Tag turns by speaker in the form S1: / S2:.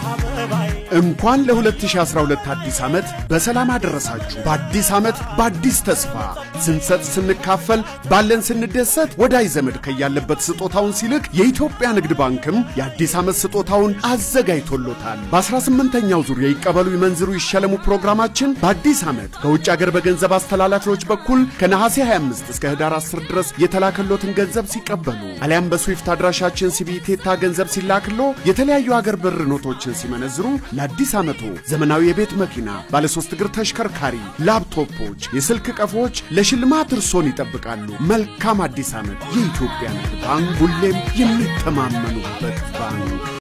S1: እንኳን ለ2012 አዲስ ዓመት በሰላም አደረሳችሁ። በአዲስ ዓመት በአዲስ ተስፋ ስንሰጥ ስንካፈል ባለን ስንደሰት ወዳጅ ዘመድ ከያለበት ስጦታውን ሲልክ የኢትዮጵያ ንግድ ባንክም የአዲስ ዓመት ስጦታውን አዘጋጅቶሎታል። በ18ኛው ዙር የይቀበሉ ይመንዝሩ ይሸለሙ ፕሮግራማችን በአዲስ ዓመት ከውጭ አገር በገንዘብ አስተላላፊዎች በኩል ከነሐሴ 25 እስከ ህዳር 10 ድረስ የተላከሎትን ገንዘብ ሲቀበሉ አሊያም በስዊፍት አድራሻችን ሲቢቴታ ገንዘብ ሲላክሎ የተለያዩ አገር ብር ኖቶችን ሲመነዝሩ ለአዲስ ዓመቱ ዘመናዊ የቤት መኪና፣ ባለሶስት እግር ተሽከርካሪ፣ ላፕቶፖች፣ የስልክ ቀፎዎች ለሽልማት እርሶን ይጠብቃሉ። መልካም አዲስ ዓመት! የኢትዮጵያ ንግድ ባንክ ሁሌም የሚተማመኑበት ባንክ